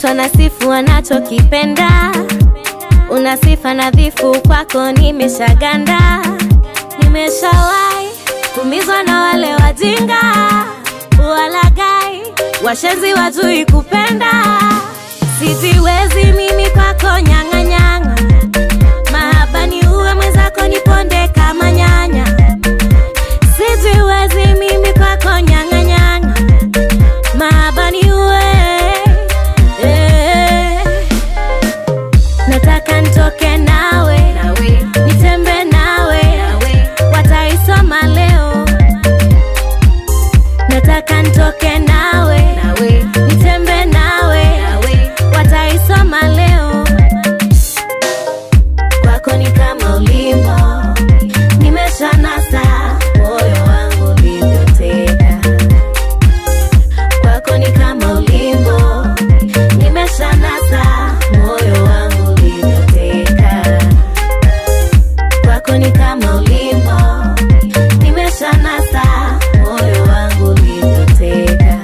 Mtu anasifu anachokipenda, una sifa nadhifu, kwako nimeshaganda. Nimeshawahi kumizwa na wale wajinga, walagai, washenzi wajui kupenda. Sijiwezi mimi kwako nyang'anyang'a, mahaba ni uwe mwenzako niponde kama nyanya. Sijiwezi mimi kwako nyang'anyang'a, mahaba ni uwe eh. Nataka nitoke nawe, nitembe nawe, wataisoma leo. Nataka nitoke nawe, nitembe nawe, wataisoma leo. Kwako ni kama ulimbo, nimeshanasa moyo wangu ulivyoteka. Kwako ni kama ulimbo, nimeshanasa moyo wangu ulivyoteka. Kwako ni kama ulimbo, nimeshanasa moyo wangu ulivyoteka.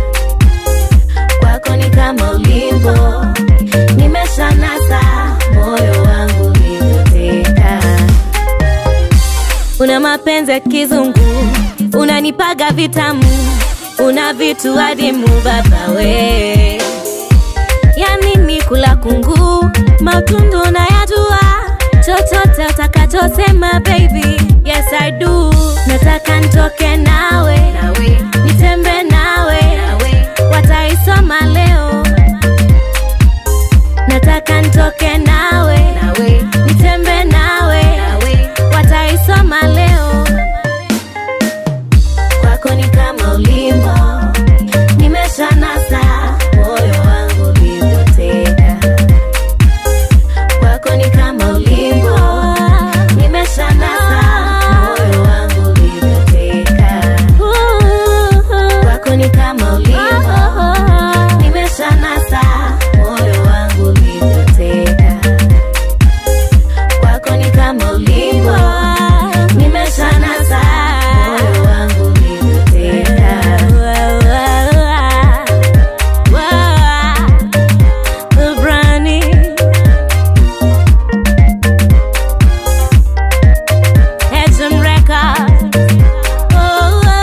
Kwako ni kama ulimbo, nimeshanasa moyo wangu ulivyoteka. Una mapenzi ya kizungu, unanipaga vitamu, una vitu adimu baba we. Yani ni kula kungu, matundu unayajua, chochote utakachosema baby, yes I do. Nataka nitoke nawe, nitembe nawe, wataisoma leo. Nataka nitoke nawe, nitembe nawe, wataisoma leo. Kwako ni kama ulimbo, nimeshanasa moyo wangu ulivyoteka. Kwako ni kama ulimbo, nimeshanasa moyo wangu ulivyoteka. Kwako ni kama ulimbo, nimeshanasa moyo wangu ulivyoteka. Kwako ni kama ulimbo, nimeshanasa moyo wangu ulivyoteka. Brani. Hedgehog Records. Oh, oh,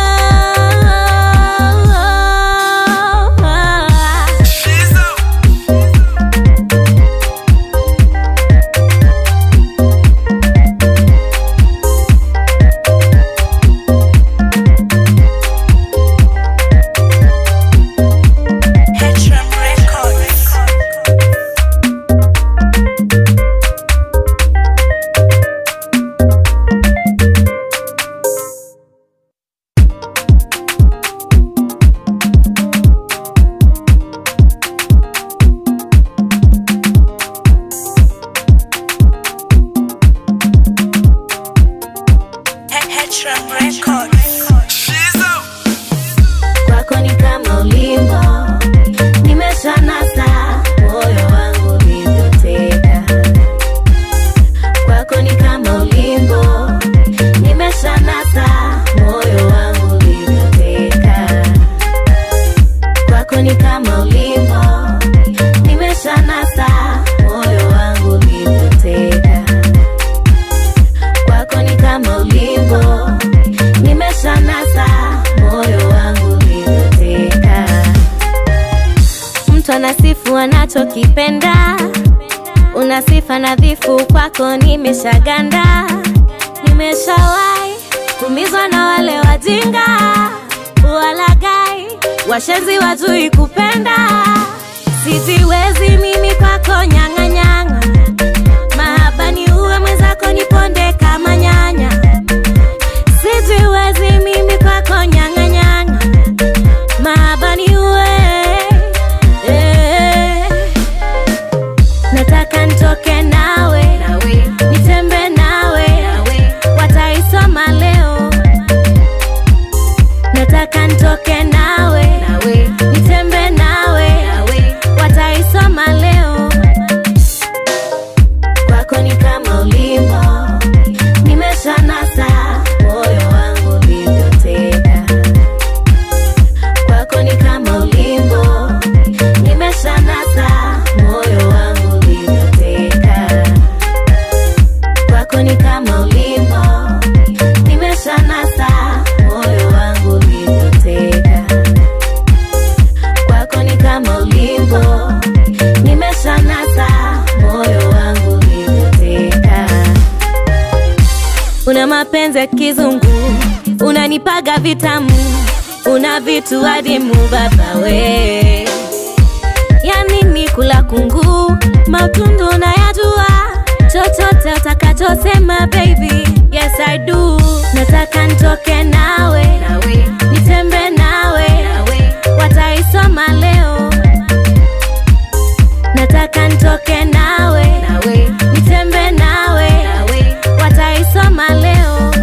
oh, oh. Hedgehog Records. Hedgehog Records. Kwako ni kama ulimbo, nimeshanasa moyo wangu ulivyoteka. Kwako ni kama ulimbo, nimeshanasa moyo wangu ulivyoteka. Kwako ni kama ulimbo, nimeshanasa moyo wangu ulivyoteka. Kwako ni kama ulimbo, nimeshanasa moyo wangu ulivyoteka. Mtu anasifu anachokipenda, una sifa nadhifu, kwako nimeshaganda. Nimeshawahi kumizwa na wale wajinga, walagai, washenzi wajui kupenda. Sijiwezi mimi kwako nyang'anyang'a, mahaba ni uwe mwenzako niponde kama nyanya. Sijiwezi mimi kwako nyang'anyang'a, mahaba ni uwe eh. Nataka nitoke nawe, nitembe nawe, wataisoma leo. Nataka nitoke nawe, nitembe nawe, wataisoma leo. Kwako ni kama ulimbo, nimeshanasa moyo wangu ulivyoteka. Kwako ni kama ulimbo, nimeshanasa mapenzi ya kizungu unanipaga vitamu una vitu adimu baba we yani ni kula kungu matundu unayajua chochote utakachosema baby yes i do nataka ntoke nawe nitembe nawe wataisoma leo nataka ntoke nawe nitembe nawe wataisoma leo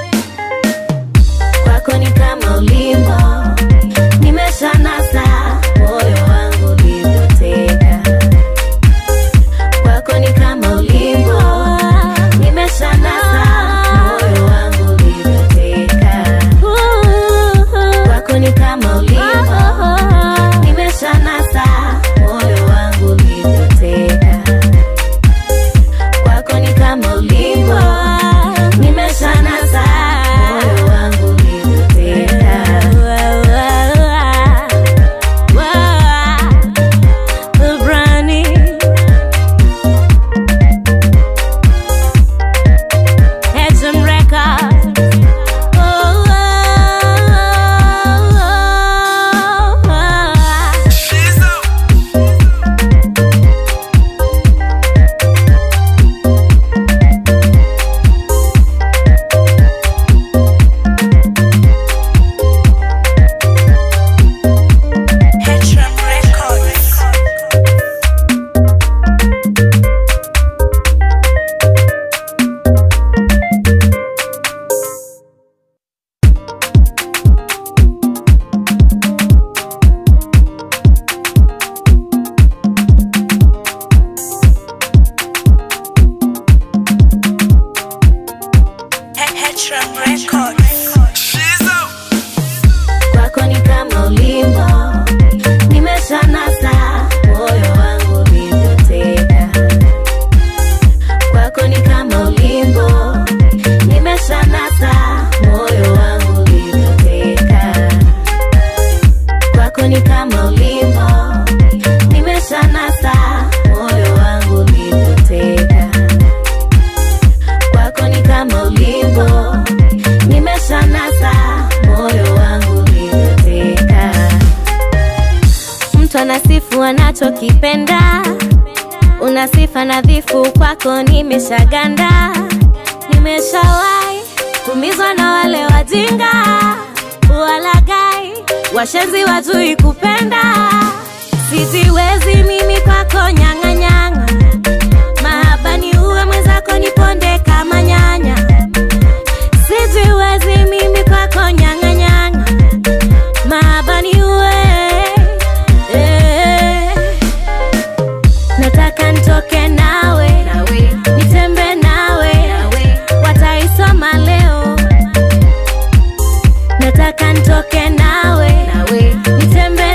kwako ni kama ulimbo nimeshanasa moyo wangu ulivyoteka kwako ni kama ulimbo nimeshanasa moyo wangu ulivyoteka kwako ni kama ulimbo nimeshanasa moyo wangu ulivyoteka kwako ni kama ulimbo nimeshanasa moyo wangu ulivyoteka Brani Hedgem Records oh, oh, oh, oh. Headshot Records. Headshot Records. kwako ni kama ulimbo nimeshanasa moyo wangu ulivyoteka kwako ni kama ulimbo nimeshanasa moyo wangu ulivyoteka kwako ni kama ulimbo nimeshanasa moyo wangu ulivyoteka kwako ni kama ulimbo nimeshanasa moyo wangu ulivyoteka mtu anasifu anachokipenda una sifa nadhifu kwako nimeshaganda nimeshawahi kumizwa na wale wajinga walagai washenzi wajui kupenda sijiwezi mimi kwako nyang'anyang'a mahaba ni uwe mwenzako niponde kama nyanya sijiwezi mimi kwako nyang'anyang'a mahaba ni uwe eh. nataka ntoke nawe nitembe nawe wataisoma leo nataka ntoke nawe nitembe